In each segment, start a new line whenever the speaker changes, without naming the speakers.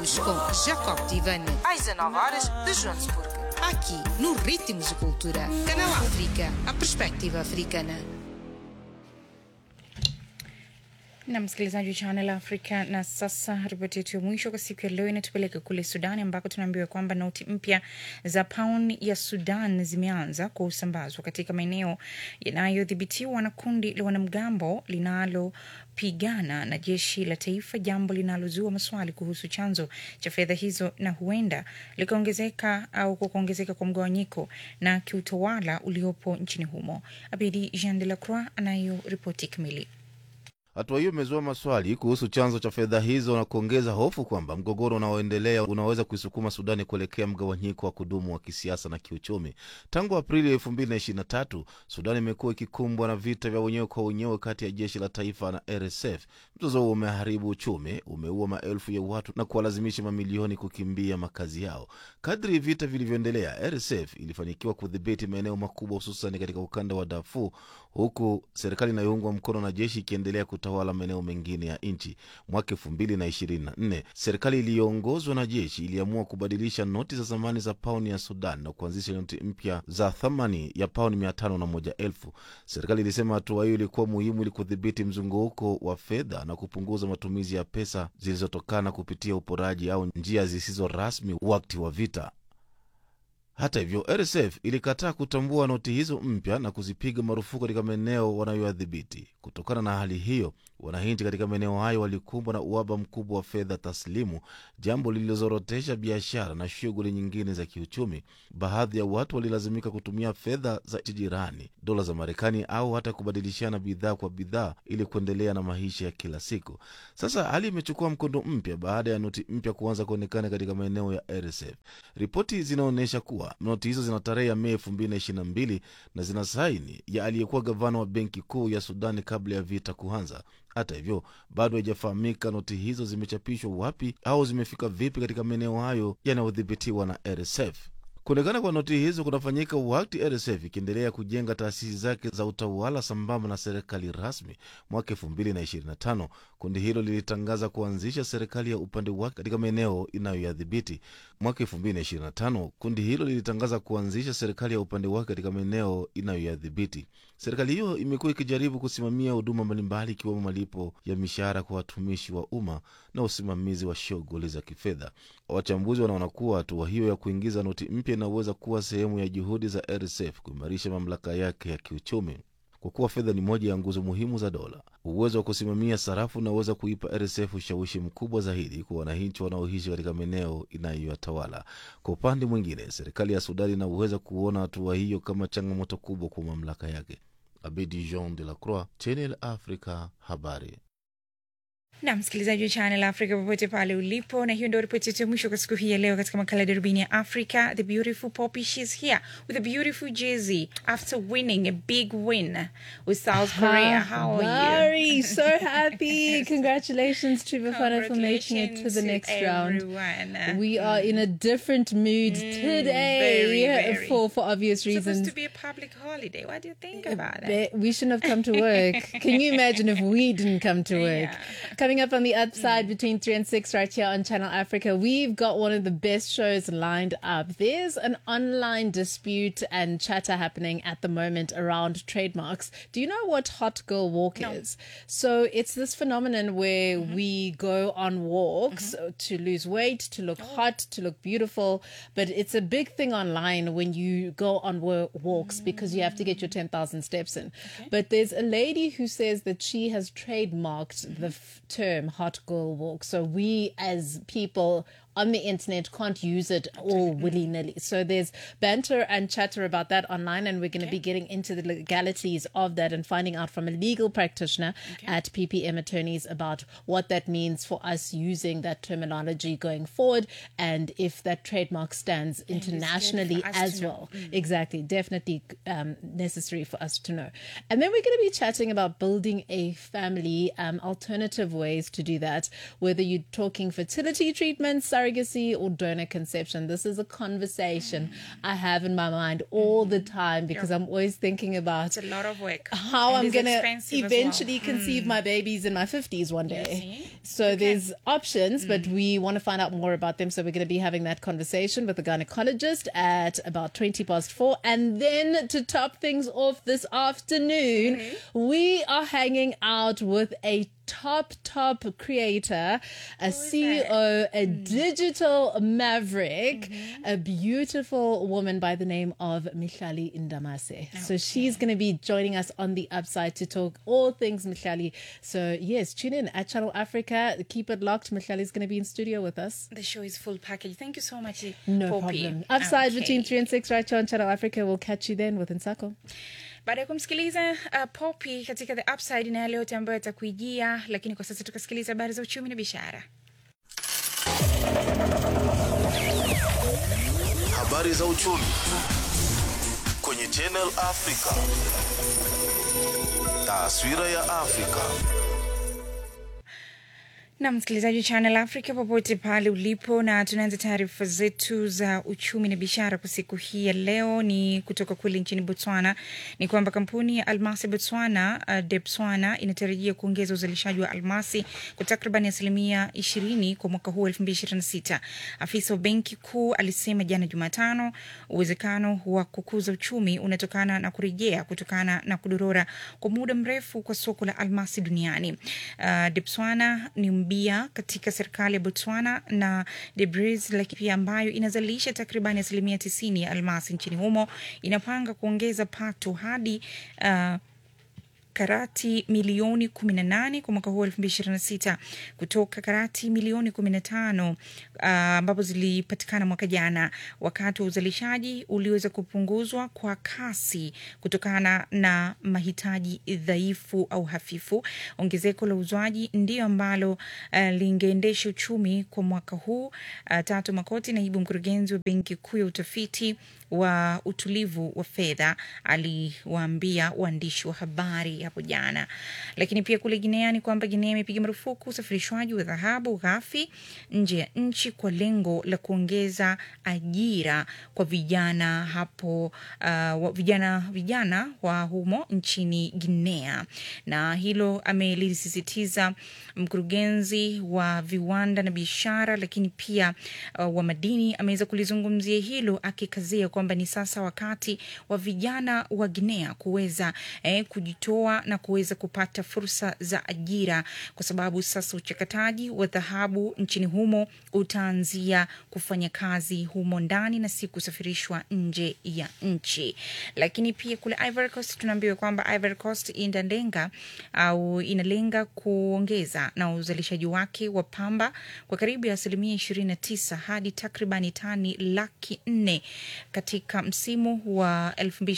Ritmos com Jacob Tivani. Às 19 horas de Joanesburgo. Aqui, no Ritmos de Cultura. Canal África, a perspectiva africana.
na msikilizaji wa Channel Africa. Na sasa ripoti yetu ya mwisho kwa siku ya leo inatupeleka kule Sudani, ambako tunaambiwa kwamba noti mpya za pauni ya Sudan zimeanza kusambazwa katika maeneo yanayodhibitiwa na kundi la wanamgambo linalopigana na jeshi la taifa, jambo linalozua maswali kuhusu chanzo cha fedha hizo na huenda likaongezeka au kwa kuongezeka kwa mgawanyiko na kiutawala uliopo nchini humo. Abidi Jean de la Croix anayo ripoti kamili.
Hatua hiyo imezua maswali kuhusu chanzo cha fedha hizo na kuongeza hofu kwamba mgogoro unaoendelea unaweza kuisukuma Sudani kuelekea mgawanyiko wa kudumu wa kisiasa na kiuchumi. Tangu Aprili elfu mbili na ishirini na tatu Sudani imekuwa ikikumbwa na vita vya wenyewe kwa wenyewe kati ya jeshi la taifa na RSF. Mzozo huo umeharibu uchumi, umeua maelfu ya watu na kuwalazimisha mamilioni kukimbia makazi yao. Kadri vita vilivyoendelea, RSF ilifanikiwa kudhibiti maeneo makubwa, hususan katika ukanda wa Darfur, huku serikali inayoungwa mkono na jeshi ikiendelea kutawala maeneo mengine ya nchi. Mwaka elfu mbili na ishirini na nne serikali iliyoongozwa na jeshi iliamua kubadilisha noti za zamani za pauni ya Sudan na kuanzisha noti mpya za thamani ya pauni mia tano na moja elfu. Serikali ilisema hatua hiyo ilikuwa muhimu ili kudhibiti mzunguko wa fedha na kupunguza matumizi ya pesa zilizotokana kupitia uporaji au njia zisizo rasmi wakati wa vita. Hata hivyo, RSF ilikataa kutambua noti hizo mpya na kuzipiga marufuku katika maeneo wanayoyadhibiti. Kutokana na hali hiyo, wananchi katika maeneo hayo walikumbwa na uhaba mkubwa wa fedha taslimu, jambo lililozorotesha biashara na shughuli nyingine za kiuchumi. Baadhi ya watu walilazimika kutumia fedha za nchi jirani, dola za Marekani, au hata kubadilishana bidhaa kwa bidhaa ili kuendelea na maisha ya kila siku. Sasa hali imechukua mkondo mpya baada ya noti mpya kuanza kuonekana katika maeneo ya RSF. Ripoti zinaonyesha kuwa noti hizo zina tarehe ya Mei elfu mbili na ishirini na mbili na zina saini ya aliyekuwa gavana wa benki kuu ya Sudani kabla ya vita kuanza. Hata hivyo bado haijafahamika noti hizo zimechapishwa wapi au zimefika vipi katika maeneo hayo yanayodhibitiwa na RSF. Kuonekana kwa noti hizo kunafanyika wakati RSF ikiendelea kujenga taasisi zake za utawala sambamba na serikali rasmi. Mwaka elfu mbili na ishirini na tano kundi hilo lilitangaza kuanzisha serikali ya upande wake katika maeneo inayoyadhibiti. Mwaka elfu mbili na ishirini na tano kundi hilo lilitangaza kuanzisha serikali ya upande wake katika maeneo inayoyadhibiti. Serikali hiyo imekuwa ikijaribu kusimamia huduma mbalimbali ikiwemo malipo ya mishahara kwa watumishi wa umma na usimamizi wa shughuli za kifedha. Wachambuzi wanaona kuwa hatua hiyo ya kuingiza noti mpya inaweza kuwa sehemu ya juhudi za RSF kuimarisha mamlaka yake ya kiuchumi. Kwa kuwa fedha ni moja ya nguzo muhimu za dola, uwezo wa kusimamia sarafu unaweza kuipa RSF ushawishi mkubwa zaidi kwa wananchi wanaoishi katika maeneo inayoyatawala. Kwa upande mwingine, serikali ya Sudani inaweza kuona hatua hiyo kama changamoto kubwa kwa mamlaka yake. Abedi Jean de la Croix, Channel Africa, habari
na msikilizaji wa Channel Africa popote pale ulipo, na hiyo ndio ripoti yetu ya mwisho kwa siku hii ya leo katika makala ya darubini ya Africa. The beautiful Poppy, she's here with a beautiful jersey after winning a big win with South Korea. How are you?
Very so happy. Congratulations to Bafana for making it to the next round.
round.
We are in a different mood today
very, very.
for for obvious
It's supposed
reasons.
to be a public holiday. What do you think about it?
Ba- We shouldn't have come to work. Can you imagine if we didn't come to work?
Yeah.
Coming up on the upside between 3 and 6 right here on Channel Africa, we've got one of the best shows lined up. There's an online dispute and chatter happening at the moment around trademarks. Do you know what Hot Girl Walk is? So it's this phenomenon where we go on walks to lose weight, to look hot, to look beautiful. But it's a big thing online when you go on wa- walks because you have to get your 10,000 steps in. But there's a lady who says that she has trademarked the f- term hot girl walk. So we as people on the internet can't use it all willy nilly. So there's banter and chatter about that online, and we're going to be getting into the legalities of that and finding out from a legal practitioner at PPM Attorneys about what that means for us using that terminology going forward and if that trademark stands internationally
us to
as
know.
well. Exactly, definitely um, necessary for us to know. And then we're going to be chatting about building a family, um, alternative ways to do that, whether you're talking fertility treatments, surrogacy or donor conception. This is a conversation I have in my mind all the time because I'm always thinking about
It's a lot of work.
how
And
I'm
it's
going to
expensive as well.
eventually conceive my babies in my 50s one day.
see?
So there's options, but we want to find out more about them. So we're going to be having that conversation with the gynecologist at about 20 past four. And then to top things off this afternoon, we are hanging out with a top top creator a ceo a digital maverick a beautiful woman by the name of mihlali indamase so she's going to be joining us on the upside to talk all things mihlali so yes tune in at channel africa keep it locked mihlali is going to be in studio with us
The show is full package. Thank you so much,
no
Poppy.
problem upside
Okay.
between 3 and 6 right here on channel africa we'll catch you then with nsako
baada ya kumsikiliza uh, Poppy katika the upside na yale yote ambayo atakuijia, lakini kwa sasa tukasikiliza habari za uchumi na biashara.
Habari za uchumi kwenye Channel Africa. Taswira ya Afrika.
na msikilizaji wa Channel Africa popote pale ulipo, na tunaanza taarifa zetu za uchumi na biashara kwa siku hii ya leo. Ni kutoka kule nchini Botswana, ni kwamba kampuni ya almasi Botswana, uh, Debswana inatarajia kuongeza uzalishaji wa almasi kwa takriban asilimia ishirini kwa mwaka huu elfu mbili ishirini na sita. Afisa wa benki kuu alisema jana Jumatano uwezekano wa kukuza uchumi unatokana na kurejea kutokana na kudorora kwa muda mrefu kwa soko la almasi duniani. Uh, Debswana ni mbia katika serikali ya Botswana na Debris, lakini pia ambayo inazalisha takribani asilimia tisini ya almasi nchini humo inapanga kuongeza pato hadi uh, karati milioni 18 kwa mwaka huu 2026 kutoka karati milioni 15 ah, ambapo zilipatikana mwaka jana, wakati wa uzalishaji uliweza kupunguzwa kwa kasi kutokana na mahitaji dhaifu au hafifu. Ongezeko la uzwaji ndio ambalo uh, lingeendesha uchumi kwa mwaka huu. Uh, Tatu Makoti, naibu mkurugenzi wa Benki Kuu ya Utafiti wa utulivu wa fedha aliwaambia waandishi wa habari hapo jana. Lakini pia kule Guinea ni kwamba Guinea imepiga marufuku usafirishwaji wa dhahabu ghafi nje ya nchi kwa lengo la kuongeza ajira kwa vijana hapo, uh, wa- vijana vijana wa humo nchini Guinea, na hilo amelisisitiza mkurugenzi wa viwanda na biashara, lakini pia uh, wa madini ameweza kulizungumzia hilo akikazia kwamba ni sasa wakati wa vijana wa Guinea kuweza eh, kujitoa na kuweza kupata fursa za ajira, kwa sababu sasa uchakataji wa dhahabu nchini humo utaanzia kufanya kazi humo ndani na si kusafirishwa nje ya nchi. Lakini pia kule Ivory Coast tunaambiwa kwamba Ivory Coast inalenga au inalenga kuongeza na uzalishaji wake wa pamba kwa karibu ya asilimia ishirini na tisa hadi takribani tani laki nne katika msimu wa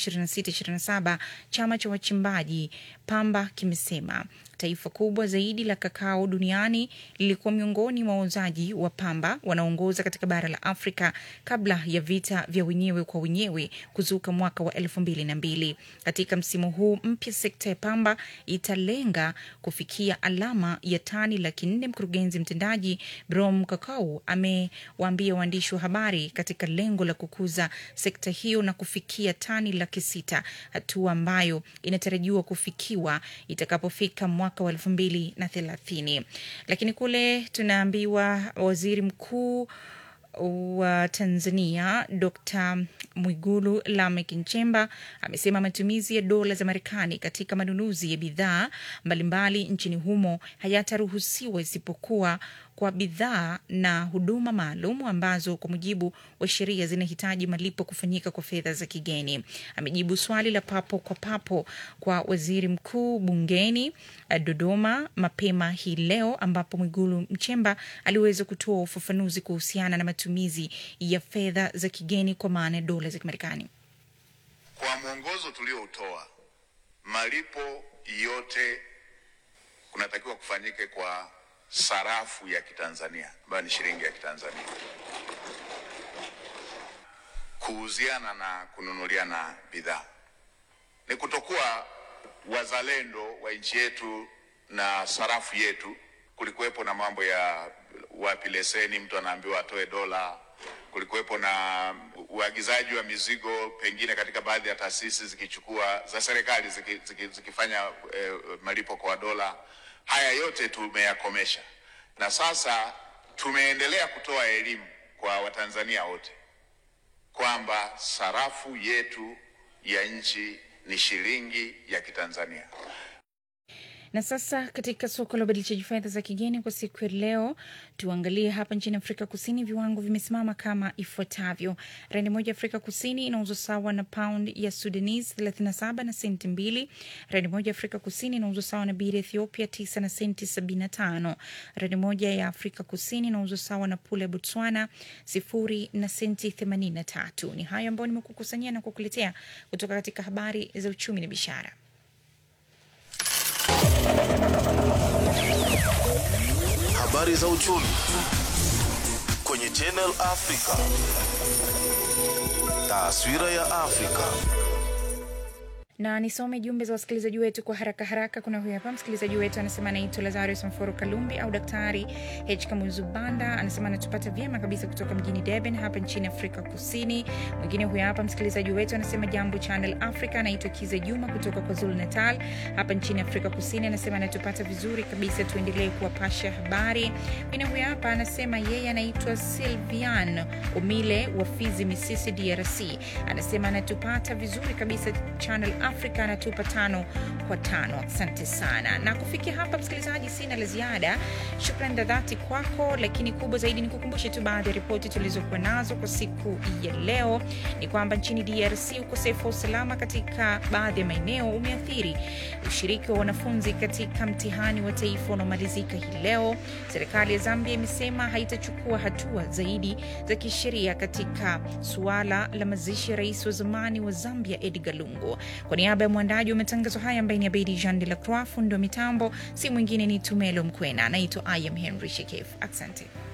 2026/27 chama cha wachimbaji pamba kimesema taifa kubwa zaidi la kakao duniani lilikuwa miongoni mwa wauzaji wa pamba wanaoongoza katika bara la Afrika kabla ya vita vya wenyewe kwa wenyewe kuzuka mwaka wa elfu mbili na mbili. Katika msimu huu mpya, sekta ya pamba italenga kufikia alama ya tani laki nne. Mkurugenzi mtendaji Brom Kakau amewaambia waandishi wa habari katika lengo la kukuza sekta hiyo na kufikia tani laki sita, hatua ambayo inatarajiwa kufikiwa itakapofika mwaka wa elfu mbili na thelathini. Lakini kule tunaambiwa waziri mkuu wa Tanzania Dr. Mwigulu Lameck Nchemba amesema matumizi ya dola za Marekani katika manunuzi ya bidhaa mbalimbali nchini humo hayataruhusiwa isipokuwa kwa bidhaa na huduma maalum ambazo kwa mujibu wa sheria zinahitaji malipo kufanyika kwa fedha za kigeni. Amejibu swali la papo kwa papo kwa waziri mkuu bungeni eh, Dodoma mapema hii leo, ambapo Mwigulu Mchemba aliweza kutoa ufafanuzi kuhusiana na matumizi ya fedha za kigeni kwa maana ya dola za Kimarekani.
Kwa mwongozo tulioutoa, malipo yote kunatakiwa kufanyike kwa sarafu ya Kitanzania ambayo ni shilingi ya Kitanzania. Kuuziana na kununuliana bidhaa ni kutokuwa wazalendo wa nchi yetu na sarafu yetu. Kulikuwepo na mambo ya wapi leseni, mtu anaambiwa atoe dola. Kulikuwepo na uagizaji wa mizigo, pengine katika baadhi ya taasisi zikichukua za serikali ziki, ziki, zikifanya eh, malipo kwa dola. Haya yote tumeyakomesha, na sasa tumeendelea kutoa elimu kwa Watanzania wote kwamba sarafu yetu ya nchi ni shilingi ya Kitanzania.
Na sasa katika soko la ubadilishaji fedha za kigeni kwa siku ya leo, tuangalie hapa nchini Afrika Kusini, viwango vimesimama kama ifuatavyo: randi moja Afrika Kusini inauzwa sawa na pound ya Sudanese 37 na senti mbili. Randi moja Afrika Kusini inauzwa sawa na biri Ethiopia 9 na senti 75. Randi moja ya Afrika Kusini inauzwa sawa na pula ya Botswana sifuri na senti 83. Ni hayo ambayo nimekukusanyia na kukuletea kutoka katika habari za uchumi na biashara.
Habari za uchumi kwenye Channel Africa. Taswira ya Afrika.
na nisome jumbe za wasikilizaji wetu kwa haraka haraka. Kuna huyu hapa msikilizaji wetu anasema anaitwa Lazarus Mforo Kalumbi au Daktari H Kamuzubanda, anasema anatupata vyema kabisa kutoka mjini Durban hapa nchini Afrika Kusini. Mwingine huyu hapa msikilizaji wetu anasema jambo Channel Africa, anaitwa Kize Juma kutoka kwa Zulu Natal hapa nchini Afrika Kusini, anasema anatupata vizuri kabisa, tuendelee kuwapasha habari. Mwingine huyu hapa anasema yeye anaitwa Silvian Omile wa Fizi Misisi, DRC, anasema anatupata vizuri kabisa Channel Africa anatupa tano kwa tano. Asante sana, na kufikia hapa msikilizaji, sina la ziada. Shukrani za dhati kwako, lakini kubwa zaidi ni kukumbushe tu baadhi ya ripoti tulizokuwa nazo kwa siku ya leo. Ni kwamba nchini DRC ukosefu wa usalama katika baadhi ya maeneo umeathiri ushiriki wa wanafunzi katika mtihani wa taifa unaomalizika hii leo. Serikali ya Zambia imesema haitachukua hatua zaidi za kisheria katika suala la mazishi ya rais wa zamani wa Zambia Edgar Lungu. Kwa niaba ya mwandaji wa matangazo haya ambaye ni Abedi Jean de la Croix, fundi wa mitambo si mwingine ni Tumelo Mkwena. Naitwa I am Henry Shekef. Asante.